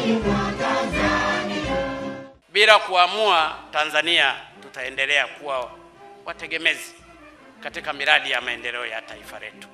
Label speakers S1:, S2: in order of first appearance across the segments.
S1: Bila kuamua, Tanzania tutaendelea kuwa wategemezi katika miradi ya maendeleo ya taifa letu.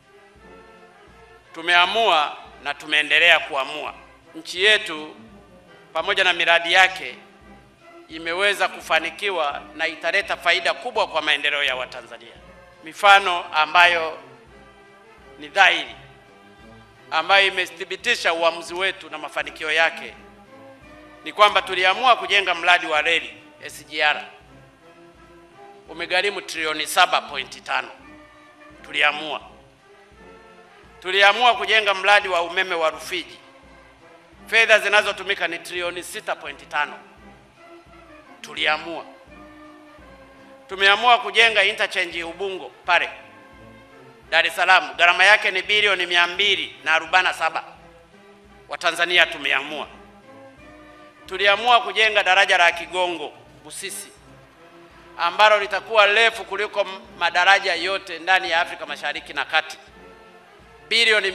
S1: Tumeamua na tumeendelea kuamua. Nchi yetu pamoja na miradi yake imeweza kufanikiwa na italeta faida kubwa kwa maendeleo ya Watanzania. Mifano ambayo ni dhahiri ambayo imethibitisha uamuzi wetu na mafanikio yake ni kwamba tuliamua kujenga mradi wa reli SGR umegharimu trilioni 7.5. Tuliamua tuliamua kujenga mradi wa umeme wa Rufiji, fedha zinazotumika ni trilioni 6.5. Tuliamua tumeamua kujenga interchange Ubungo pale Dar es Salaam, gharama yake ni bilioni mia mbili na arobaini na saba. Watanzania tumeamua tuliamua kujenga daraja la Kigongo Busisi ambalo litakuwa refu kuliko madaraja yote ndani ya Afrika Mashariki na Kati. Bilioni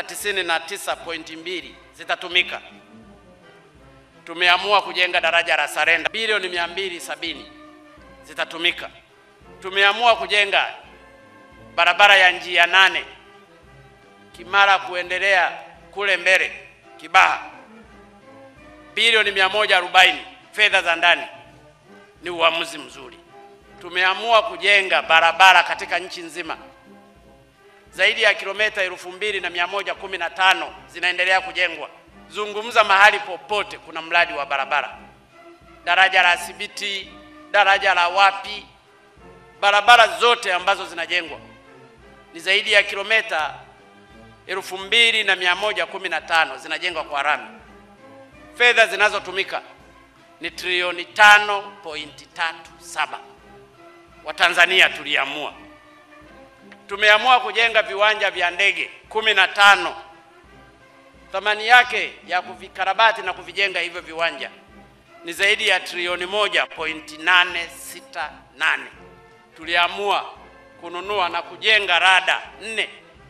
S1: 699.2 zitatumika. Tumeamua kujenga daraja la Sarenda, bilioni 270 zitatumika. Tumeamua kujenga barabara ya njia nane Kimara kuendelea kule mbele Kibaha bilioni 140 fedha za ndani. Ni uamuzi mzuri. Tumeamua kujenga barabara katika nchi nzima zaidi ya kilomita elfu mbili na mia moja kumi na tano zinaendelea kujengwa. Zungumza mahali popote kuna mradi wa barabara, daraja la Sibiti, daraja la wapi, barabara zote ambazo zinajengwa ni zaidi ya kilomita elfu mbili na mia moja kumi na tano zinajengwa kwa rami fedha zinazotumika ni trilioni tano pointi tatu saba. Watanzania tuliamua, tumeamua kujenga viwanja vya ndege kumi na tano. Thamani yake ya kuvikarabati na kuvijenga hivyo viwanja ni zaidi ya trilioni moja pointi nane sita nane. Tuliamua kununua na kujenga rada nne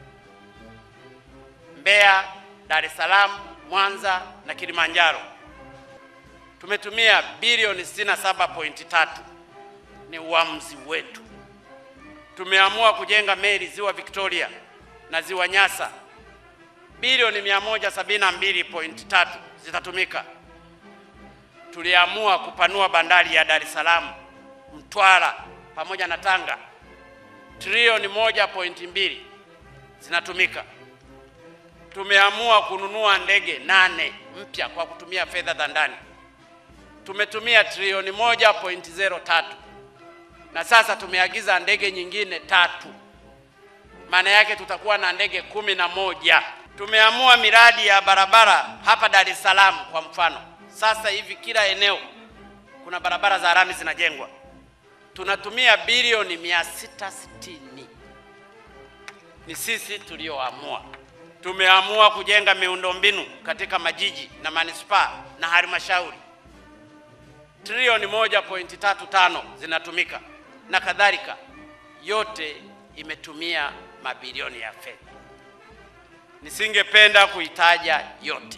S1: Mbeya, Dar es Salaam, Mwanza na Kilimanjaro. Tumetumia bilioni 67.3. Ni uamuzi wetu. Tumeamua kujenga meli ziwa Victoria na ziwa Nyasa, bilioni 172.3 zitatumika. Tuliamua kupanua bandari ya Dar es Salaam, Mtwara pamoja na Tanga, trilioni 1.2 zinatumika tumeamua kununua ndege nane mpya kwa kutumia fedha za ndani. Tumetumia trilioni moja pointi zero tatu na sasa tumeagiza ndege nyingine tatu, maana yake tutakuwa na ndege kumi na moja. Tumeamua miradi ya barabara hapa Dar es Salaam kwa mfano, sasa hivi kila eneo kuna barabara za lami zinajengwa, tunatumia bilioni mia sita sitini. Ni sisi tulioamua tumeamua kujenga miundombinu katika majiji na manispaa na halmashauri, trilioni moja pointi tatu tano zinatumika na kadhalika. Yote imetumia mabilioni ya fedha. Nisingependa kuitaja yote,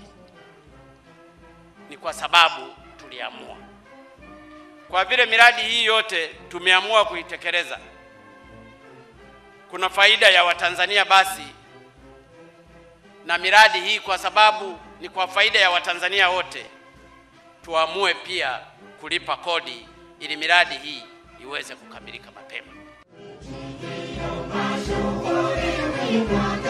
S1: ni kwa sababu tuliamua. Kwa vile miradi hii yote tumeamua kuitekeleza, kuna faida ya Watanzania basi na miradi hii kwa sababu ni kwa faida ya Watanzania wote, tuamue pia kulipa kodi ili miradi hii iweze kukamilika mapema.